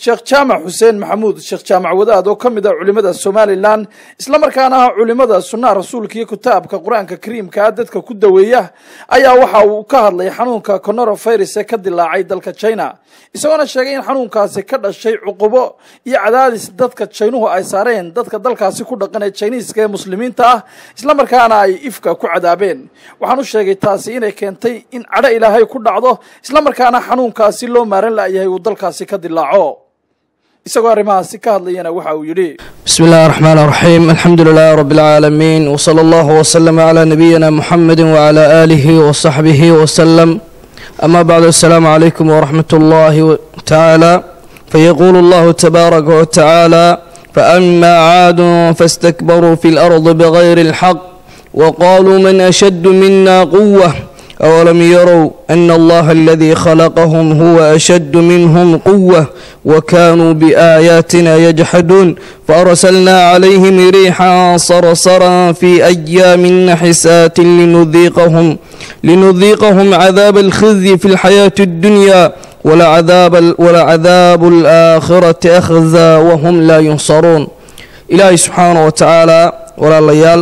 sheekh jaamac xuseen maxamuud sheekh jaamac wadaad oo ka mid ah culimmada somalilan islamarkaana ah culimmada sunnaha rasuulka iyo kitaabka qur-aanka kariimka ah dadka ku daweeya ayaa waxa uu ka hadlay xanuunka coronavirus ee ka dilaacay dalka china isagoona sheegay in xanuunkaasi ka dhashay cuqubo iyo cadaadis dadka jaynuhu ay saareen dadka dalkaasi ku dhaqan ee jiniiska ee muslimiinta ah islamarkaana ay ifka ku cadaabeen waxaan u sheegay taasi inay keentay in cadho ilaahay ku dhacdo islamarkaana xanuunkaasi loo maaran la'yahay uu dalkaasi ka dilaaco isagoo arrimahaasi ka hadlayana waxa uu yidhi bismi illahi araxmaan araxiim alxamdu lilahi rabbi alcaalamiin wsala allahu wslama calaa nabiyina muxamedi wcala aalihi wasaxbihi wasalam ama bacdu assalaamu calaykum waraxmat ullahi tacaala fayaquulu allahu tabaaraka watacaala faama caadun faاstakbaruu fi اlardi bgayri اlxaq waqaluu man ashadu mina quwa أولم يروا أن الله الذي خلقهم هو أشد منهم قوة وكانوا بآياتنا يجحدون فأرسلنا عليهم ريحا صرصرا في أيام نحسات لنذيقهم لنذيقهم عذاب الخزي في الحياة الدنيا ولعذاب, ولعذاب الآخرة أخزى وهم لا ينصرون إلهي سبحانه وتعالى ولا ليال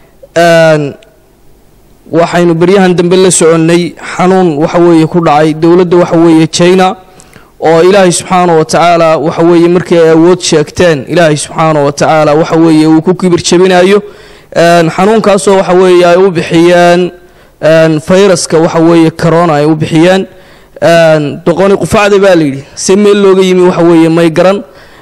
آن waxaynu beryahan dambe la soconnay xanuun waxa weeye ku dhacay dowladda waxa weeye china oo ilaahay subxaana wa tacaala waxa weeye markii ay awood sheegteen ilaahay subxaana wa tacaala waxa weeye uu ku kibir jabinayo xanuunkaasoo waxa weeye ay u bixiyeen fayraska waxa weeye corona ay u bixiyeen doqoni qufacda baa layidhi se meel looga yimi waxa weeye may garan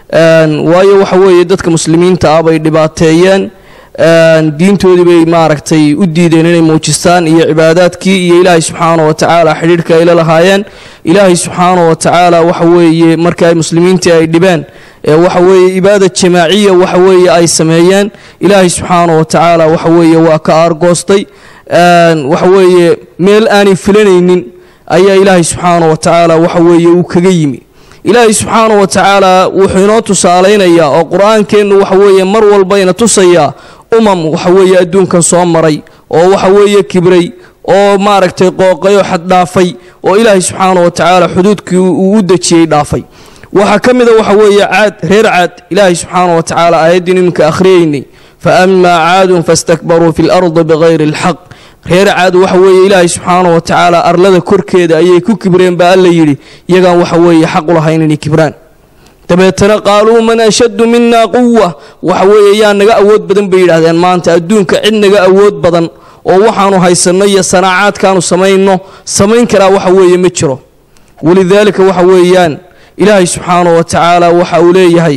waayo waxa weeye dadka muslimiinta ah bay dhibaateeyeen diintoodii bay maaragtay u diideen inay muujistaan iyo cibaadaadkii iyo ilaahay subxaana wa tacaala xidhiirhka ay la lahaayeen ilaahay subxaana wa tacaala waxa weeye marka ay muslimiintii ay dhibeen waxa weeye ibaada jamaaciya waxa weeye ay sameeyeen ilaahay subxaana wa tacaala waxa weeye waa ka aargoostay waxa weeye meel aanay filanaynin ayaa ilaahay subxaana wa tacaala waxa weeye uu kaga yimi ilaahay subxaana wa tacaala wuxuu inoo tusaalaynayaa oo qur-aankeennu waxa weeye mar walbayna tusayaa umam waxa weeye adduunkan soo maray oo waxa weeye kibray oo maaragtay qooqay oo xaddhaafay oo ilaahay subxaana wa tacaala xuduudkii uu u dejiyey dhaafay waxaa ka mida waxa weeye caad reer caad ilaahay subxaana wa tacaala aayaddiin iminka akhriyaynay fa amaa caadun fastakbaruu fi lardi bikayri alxaq reer caad waxa weeye ilaahay subxaana wa tacaala arlada korkeeda ayay ku kibreen baa alla yidhi iyagaan waxa weeye xaq u lahayn inay kibraan dabeetana qaaluu man ashaddu mina quwa waxa weeye yaa naga awood badan bay yidhaahdeen maanta adduunka cid naga awood badan oo waxaanu haysanno iyo sanaacaadkaanu samayno samayn karaa waxa weeye ma jiro walidaalika waxa weeyaan ilaahay subxaana wa tacaala waxa uu leeyahay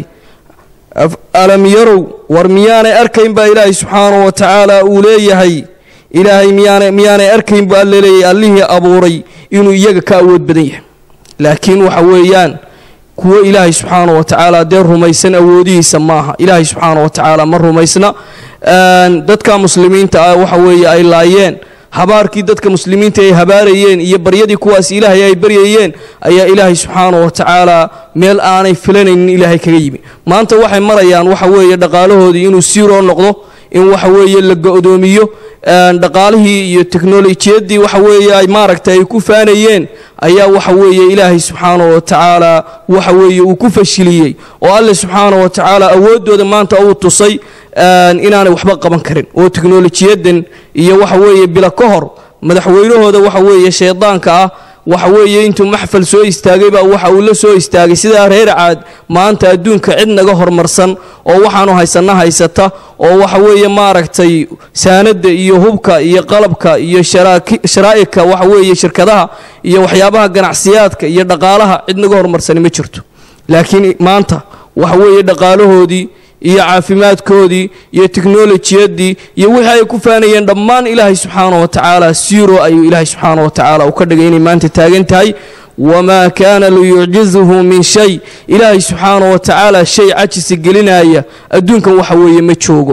alam yarow war miyaanay arkayn baa ilaahay subxaana wa tacaala uu leeyahay ilaahay miyaana miyaanay arkayn buu alla leeyahay allihii abuuray inuu iyaga ka awood badan yahay laakiin waxa weeyaan kuwo ilaahay subxaana wa tacaala dee rumaysan awoodihiisa maaha ilaahay subxaana wa tacaala ma rumaysna dadka muslimiinta ah waxa weeye ay laayeen habaarkii dadka muslimiinta ay habaarayeen iyo baryadii kuwaas ilaahay ay baryayeen ayaa ilaahay subxaana wa tacaala meel aanay filanaynin ilaahay kaga yimi maanta waxay marayaan waxa weeye dhaqaalahoodii inuu siiroo noqdo in waxa weeye la go-doomiyo dhaqaalihii iyo teknolojiyadii waxa weeye ay maaragtay ay ku faanayeen ayaa waxa weeye ilaahay subxaana wa tacaala waxa weeye uu ku fashiliyey oo alle subxaana wa tacaala awooddooda maanta uu tusay inaanay waxba qaban karin oo teknolojiyadan iyo waxa weeye bila ka hor madaxweynahooda waxa weeye shaydaanka ah waxa weeye intuu maxfal soo istaagay baa waxa uu la soo istaagay sidaa reer caad maanta adduunka cid naga horumarsan oo waxaanu haysanna haysata oo waxa weeye maaragtay saanada iyo hubka iyo qalabka iyo sharaa'ika waxa weeye shirkadaha iyo waxyaabaha ganacsiyaadka iyo dhaqaalaha cid naga horumarsani ma jirto laakiin maanta waxa weeye dhaqaalahoodii iyo caafimaadkoodii iyo teknolojiyadii iyo wixii ay ku faanayeen dhammaan ilaahay subxaana wa tacaala siiro ayuu ilaahay subxaana wa tacaala uu ka dhigay inay maanta taagan tahay wamaa kaana liyucjizuhu min shay ilaahay subxaana wa tacaala shay cajisi gelinaya adduunkan waxa weeye ma joogo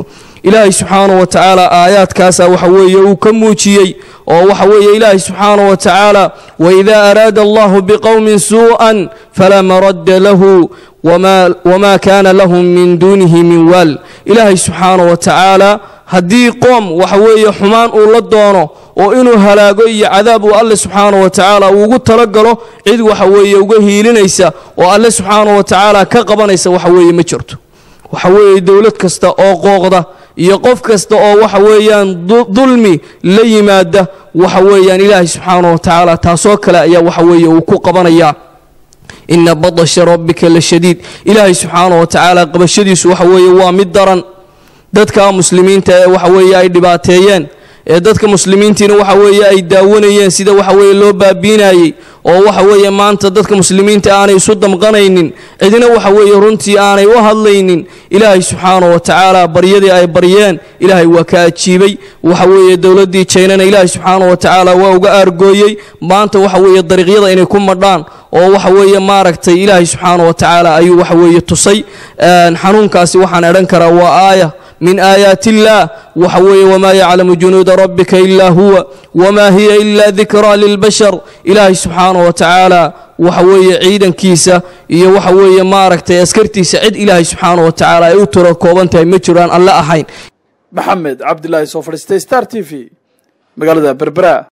ilaahay subxaanahu wa tacaala aayaadkaasa waxa weeye uu ka muujiyey oo waxa weeye ilaahay subxaanahu wa tacaala waidaa araada allahu biqowmin suu'an falaa maradda lahu wma kaana lahum min duunihi min waal ilaahay subxaanahu wa tacaala haddii qoom waxa weeye xumaan uu la doono oo inuu halaago iyo cadaab uu alle subxaanahu wa tacaala uu ugu talagalo cid waxa weeye uga hiilinaysa oo alle subxaanahu wa tacaala ka qabanaysa waxa weeye ma jirto waxa weeye dowlad kasta oo qooqda iyo qof kasta oo waxa weeyaan dulmi la yimaada waxa weeyaan ilaahay subxaanahu wa tacaala taasoo kale ayaa waxa weeye uu ku qabanayaa ina badasha rabbika la shadiid ilaahay subxaanahu wa tacaala qabashadiisu waxa weeye waa mid daran dadka muslimiinta ee waxa weeye ay dhibaateeyeen ee dadka muslimiintiina waxa weeye ay daawanayeen sida waxa weeye loo baabiinayey oo waxa weeye maanta dadka muslimiinta aanay isu damqanaynin cidina waxa weeye runtii aanay u hadlaynin ilaahay subxaanahu wa tacaala baryadii ay baryeen ilaahay waa ka ajiibay waxa weeye dowladdii jaynana ilaahay subxaanahu wa tacaala waa uga aargooyey maanta waxa weeye dariiqyada inay ku madhaan oo waxa weeye maaragtay ilaahay subxaanahu wa tacaala ayuu waxa weeye tusay xanuunkaasi waxaan edhan karaa waa aaya min aayaati illaah waxa weeye wamaa yaclamu junuuda rabbika ilaa huwa wamaa hiya ila dikraa lilbashar ilaahay subxaanahu wa tacaala waxa weeye ciidankiisa iyo waxa weeye maaragtay askartiisa cid ilaahay subxaanahu wa tacaala ay u tiro kooban tahay ma jiraan alle ahayn maxamed cabdilaahi soo fadhiistay star t v magaalada berbera